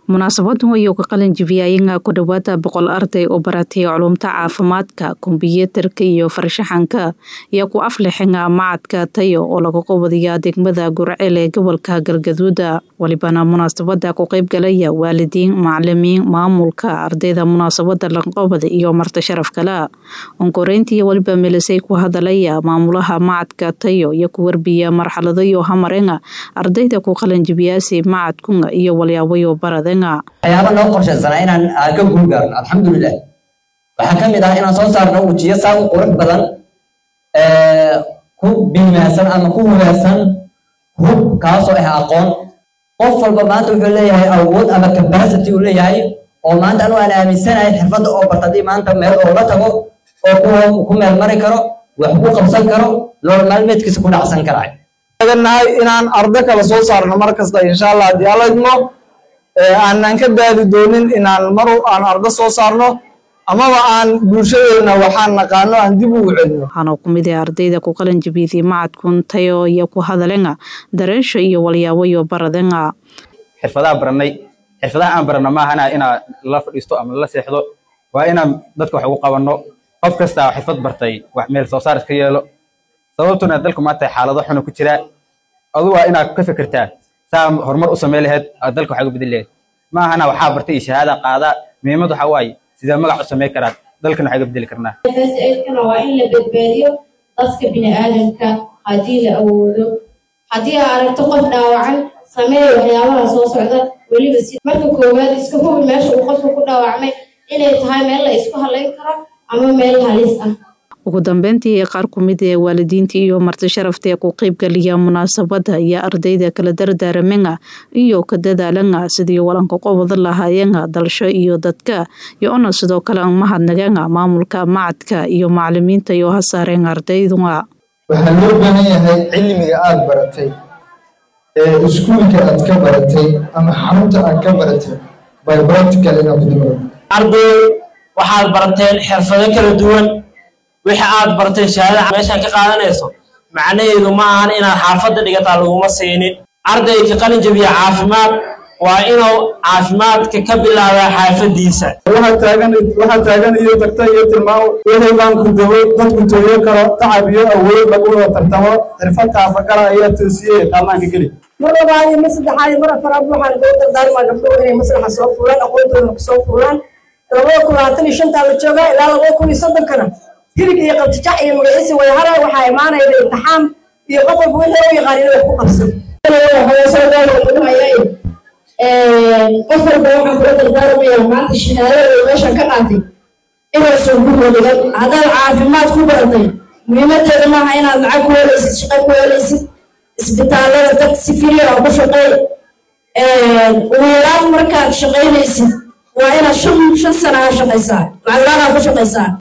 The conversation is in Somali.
munaasabadan ayuu ka qalin jibiyayeen ku dhowaada boqol arday oo baratay culumta caafimaadka kombiyuutarka iyo farshaxanka iyo ku aflixinga macadka tayo oo laga qobadiya degmada gurceel ee gobolka galgaduuda walibana munaasabada ku qeyb galaya waalidiin macalimiin maamulka ardayda munaasabada laqobada iyo marti sharaf kale onkoreyntii waliba melisay ku hadalaya maamulaha macadka tayo iyo ku warbiya marxaladayo hamarenga ardayda ku qalin jibiyaasi macadkunga iyo walyaabayo baradenga waxyaaba noo qorshaysanaa inaan ka guulgaarno alxamdulilah waxaa ka mid ah inaan soo saarno wejiyo saa u qurux badan ku biimaasan ama ku hubaarsan hub kaasoo ah aqoon qof walba maanta wuxuu leeyahay awood ama capacity uu leeyahay oo maanta anu aan aaminsanahay xirfadda oo barta haddii maanta meel oo la tago oo ku meel mari karo wax ku qabsan karo nolol maalmeedkiisa ku dhacsan karaay nahay inaan ardo kale soo saarno mar kasta insha allah haddii alla idmo aanan ka daadi doonin inaan mar aan ardo soo saarno amaba aan bulshadeena waxaan naqaano aan dib ugu celino waxaana ku mid ah ardayda ku qalin jabiyday macadkun tayo iyo ku hadalenga dareensha iyo walyaabayo baradenga xirfadaha baranay xirfadaha aan barana maahana inaa la fadhiisto ama la seexdo waa inaan dadka wax ugu qabanno qof kasta xirfad bartay wax meel soo saar iska yeelo sababtuna dalku maanta xaalado xuna ku jira adu waa inaad ka fikirtaa saa horumar u samey laheyd aad dalka waxaa uga bedeli laheyd ma ahana waxaa bartay iyo shahaada qaada muhiimad waxaa waaye sidee magac u samey karaa dalkana waxaa uga bedeli karnaa first aidkana waa in la badbaadiyo dadka bini'aadamka haddii la awoodo haddii aa aragto qof dhaawacan sameeya waxyaabaha soo socda weliba si marka koowaad iska hubi meesha uu qofka ku dhaawacmay inay tahay meel la isku halayn karo ama meel halis ah ugu dambeyntii qaar ku mid ee waalidiintii iyo marti sharafta ee ku qeybgaliya munaasabada iyo ardayda kala dardaaramenga iyo ka dadaalanga sidii walanka qobada lahaayenga dalsho iyo dadka iyo ona sidoo kale mahadnagenga maamulka macadka iyo macalimiinta iyo hasaareen ardaydunga waxaa loo baahan yahay cilmiga aada baratay ee iskuulka aad ka baratay ama xarunta aad ka baratay by practical inaad ku dibaro arday waxaad barateen xirfado kala duwan wixii aad barteen shahaadada meeshaan ka qaadanayso macnaheedu ma ahan inaad xaafadda dhigataa laguma siinin ardayka qalin jabiya caafimaad waa inuu caafimaadka ka bilaabaa xaafadiisa waxaa taagan waxaa taagan iyo tagta iyo tilmaamo wixii ku dabo dadku tooyo karo tacab iyo awood lagu wada tartamo xirfad taafagala ayaa toosiyey qaamaanka geli mar labaad iyo mar saddexaad iyo mar afaraad waxaan ugu dardaarmaa gabdhuhu inay maslaxa soo fuulaan aqoontooda kusoo fuulaan labada kun labaatan iyo shantaa la joogaa ilaa labada kun iyo soddonkana hirig iyo qabtijac iyo magaciisi wadahara waxaa imaanaya imtixaan iyo qof walba wixii u yaqaan inuu wax ku qabsan qof walba waxaan kula dardaarmayaa maanta shahaadada meeshan ka qaatay inaysan ku holigan haddaad caafimaad ku baratay muhiimadeeda maaha inaad lacag ku helaysid shaqo ku helaysid isbitaalada dad si firiya oo ku shaqeey ugu yaraan markaad shaqaynaysid waa inaad shan shan sana ha shaqaysaa lacag la-aan ku shaqaysaa